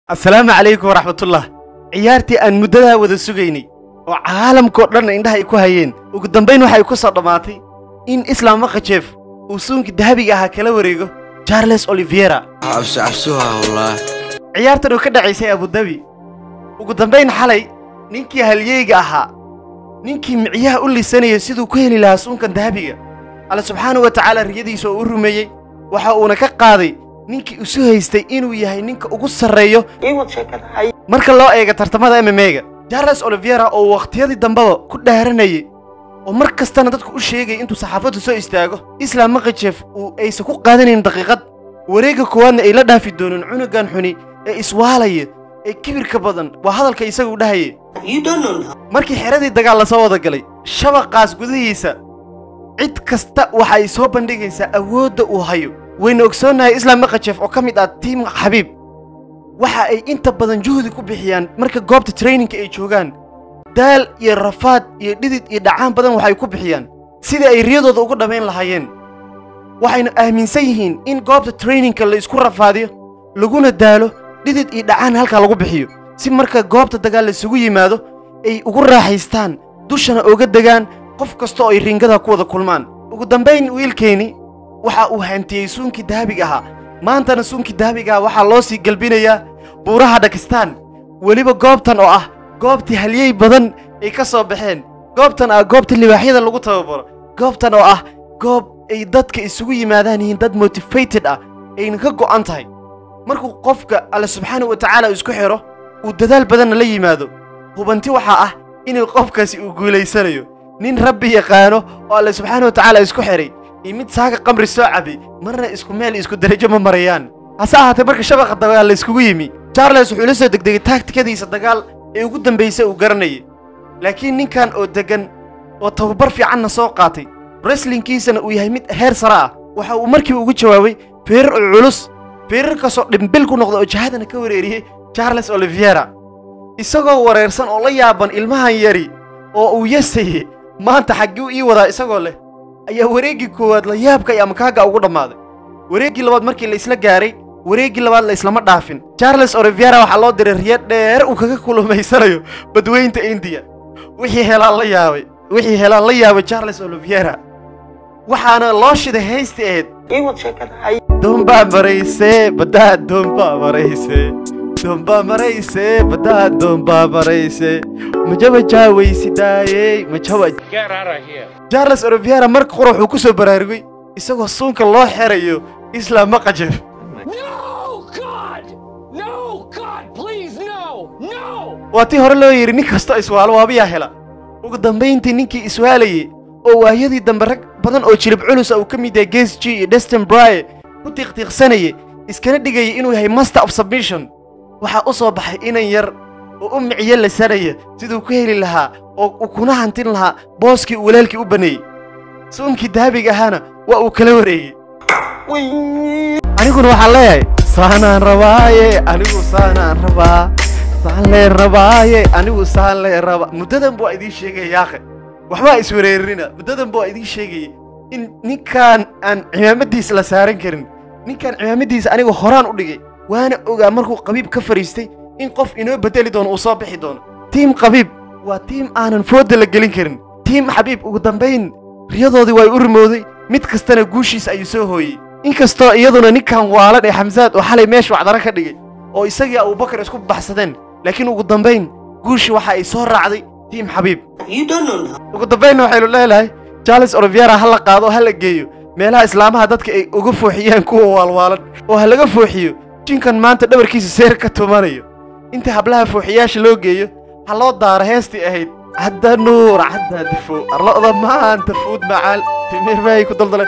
assalaamu calaykum waraxmatullah ciyaartii aan muddadaa wada sugaynay oo caalamkao dhanna indhaha ay ku hayeen ugu dambayn waxay ku soo dhammaatay in islaam makajeef uu suunkii dahabiga ahaa kala wareego charles oliviera cabsi cabsuha wallah ciyaartan oo ka dhacaysay abudabi ugu dambayn xalay ninkii halyeyga ahaa ninkii micyaha u lisanayay siduu ku heli lahaa suunkan dahabiga alle subxaanahu wa tacaala riyadiisa oo u rumeeyey waxa uuna ka qaaday ninkii isu haystay inuu yahay ninka ugu sarreeyo marka loo eega tartamada mmega charles oliviera oo wakhtiyadii dambeba ku dhaaranayay oo mar kastana dadku u sheegaya intuu saxaafaddu soo istaago islaam makajef uu aysan ku qaadanayn daqiiqad wareegga koowaadna ay la dhaafi doonin cunugan xuni ee iswaalaya ee kibirka badan waa hadalka isagu dhahaya markii xeradii dagaal la soo wada galay shabaqaas gudihiisa cid kasta waxa ay soo bandhigaysaa awoodda uu hayo wayna ogsoonnahay islaam makajef oo ka mid ah tiim xabiib waxa ay inta badan juhdi ku bixiyaan marka goobta traininka ay joogaan daal iyo rafaad iyo dhidid iyo dhacaan badan waxay ku bixiyaan sidii ay riyadooda ugu dhammayn lahaayeen waxayna aaminsan yihiin in goobta traininka la isku rafaadiyo laguna daalo dhidid iyo dhacaan halkaa lagu bixiyo si marka goobta dagaal laisugu yimaado ay ugu raaxaystaan dushana oga degaan qof kasta oo ay ringada ku wada kulmaan ugu dambayn wiilkeenni waxa uu hantiyey suunkii dahabiga ahaa maantana suunkii dahabiga ah waxaa loo sii gelbinayaa buuraha dhakistaan weliba goobtan oo ah goobtii halyey badan ay ka soo baxeen goobtan ah goobta libaaxyada lagu tababaro goobtan oo ah goob ay dadka isugu yimaadaan yihiin dad motifated ah ayna ka go'an tahay markuu qofka alle subxaana wa tacaala isku xidho uu dadaal badanna la yimaado hubanti waxaa ah inuu qofkaasi uu guulaysanayo nin rabbi yaqaano oo alle subxaana wa tacaala isku xidhay iyo mid saaga qamri soo cabay marna isku meel isku darajo ma marayaan hase ahaatee marka shabaqa dagaal la iskugu yimi charles wuxuu la soo degdegay taagtikadiisa dagaal ee ugu dambaysa uu garanayay laakiin ninkan oo deggan oo tababar fiicanna soo qaatay wreslinkiisana uu yahay mid heer sare ah waxa uu markiiba ugu jawaabay feerar oo culus feerarkaasoo dhimbil ku noqda oo jahadana ka wareeriyey charles oliviera isagoo wareersan oo la yaaban ilmahan yari oo uu yasaye maanta xagguu ii wadaa isagoo leh ayaa wareeggii koowaad la yaabka iyo amakaaga ugu dhammaaday wareeggii labaad markii la isla gaaray wareeggii labaad la islama dhaafin charles oliviera waxaa loo diray riyo dheer uu kaga kulumaysanayo badweynta indiya wixii helaan la yaabay wixii helaan la yaabay charles oliviera waxaana loo shiday haysti ahayd doombaa maraysee baddaa doombaa maraysee doombaa maraysee baddaa doombaa maraysee majaba jaawaysidaayey majaba Get out of here. charles oliviera marka qura wuxuu ku soo baraarugay isagoo suunka loo xerayo islaam maqajef No, God! No, God, please, no! No! waa tii hore loo yidhi nin kastoo iswaalo waabiyaa hela ugu dambayntii ninkii iswaalayey oo waayadii dambe rag badan oo jilib culusa uu ka mid yahay ges g iyo destin brye ku tiiqtiiqsanayay iskana dhigayay inuu yahay master of submission waxaa u soo baxay inan yar oo u miciyo lasanaya siduu ku heli lahaa oo uu kuna hantin lahaa booskii uu walaalkii u banneeyey suunkii dahabiga ahaana waa uu kala wareegey aniguna waxaan leeyahay saanaan rabaaye anigu saanaan rabaa saan lee rabaaye anigu saan lee raba muddadan buu idiin sheegaya yaaqe waxbaa iswareerina muddadan buu idiin sheegayay in ninkaan aan cimaamadiisa la saaran karin ninkaan cimaamadiisa aniga horaan u dhigay waana ogaa markuu qabiib ka fadhiistay in qof inoo bedeli doono uu soo bixi doono tiim qabiib waa tiim aanan foodda la gelin karin tiim xabiib ugu dambayn riyadoodii waa u rimooday mid kastana guushiisa ayuu soo hooyey inkastoo iyaduna ninkan waalan ee xamsaad oo xalay meesha wacdara ka dhigay oo isagii abubakar isku baxsadeen laakiin ugu dambayn guushii waxa ay soo raacday tiim xabiib ugu dambaynna waxaynu leelahay charles oliviera ha la qaado oo ha la geeyo meelaha islaamaha dadka ay uga fooxiyaan kuwa waalwaalan oo ha laga fooxiyo jinkan maanta dhabarkiisa seer ka tumanayo inta hablaha fooxiyaasha loo geeyo ha loo daaro heestii ahayd cadda nuur cadda difo arlo'da maanta fuud macaal timir bay ku daldaleen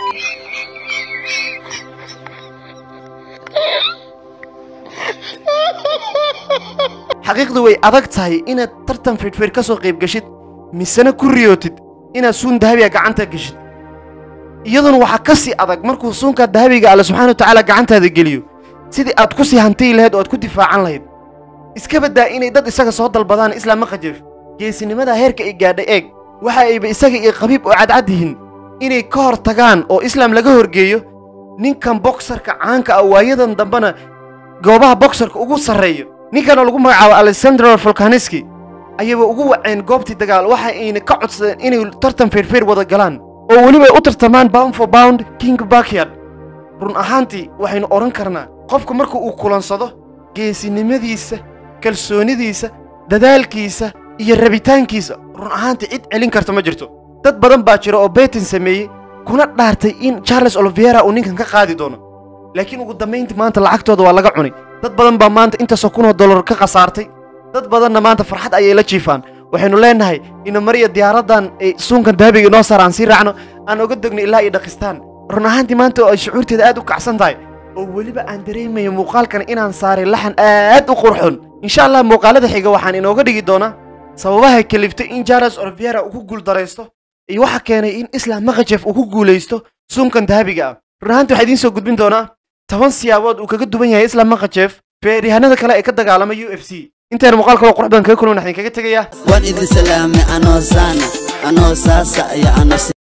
xaqiiqdu way adag tahay inaad tartan fidhfidh ka soo qayb geshid misena ku riyootid inaad suun dahabiga gacanta geshid iyaduna waxaa ka sii adag markuu suunkaa dahabiga alle subxaana wa tacaala gacantaada geliyo sidii aad ku sii hantiyi lahayd oo aad ku difaacan lahayd iska baddaa inay dad isaga soo dalbadaan islaam maqajef geesinimada heerka ay gaadhay eeg waxa ayba isaga iyo qabiib oo cadcad yihiin inay ka hor tagaan oo islaam laga horgeeyo ninkan boksarka caanka ah waayadan dambena goobaha boxerka ugu sarreeyo ninkanoo lagu magacaabo alexandro volkaniski ayaba ugu waceen goobtii dagaal waxa ayna ka codsadeen inay tartan feerfeer wada galaan oo weliba ay u tartamaan bound for bound king backyard run ahaantii waxaynu odhan karnaa qofku marka uu kulansado geesinimadiisa kalsoonidiisa dadaalkiisa iyo rabitaankiisa run ahaantii cid celin karta ma jirto dad badan baa jira oo betin sameeyey kuna dhaartay in charles oliviera uu ninkan ka qaadi doono laakiin ugu dambayntii maanta lacagtooda waa laga cunay dad badan baa maanta intaasoo kunoo dollar ka khasaartay dad badanna maanta farxad ayay la jiifaan waxaynu leenahay ina mariya diyaaraddan ay suunkan dahabiga inoo saar aan sii raacno aan oga degno ilaa iyo dhakistaan run ahaantii maanta oo ay shucuurteeda aad u kacsan tahay oo weliba aan dareemayo muuqaalkan inaan saaray laxan aad u qurxun insha allah muuqaalada xiga waxaan inooga dhigi doonaa sababaha kaliftay in charles oliviera uu ku guuldaraysto iyo waxa keenay in islam makajef uu ku guulaysto suunkan dahabiga ah run ahaantii waxaa idiin soo gudbin doonaa toban siyaabood uu kaga duwan yahay islam makajef feeryahanada kale ee ka dagaalama u f c intaana muuqaal kaloo qurux badan kaga kulman waxaan kaga tegayaa waan idin salaamay anoo saana anoo saasa iyo ano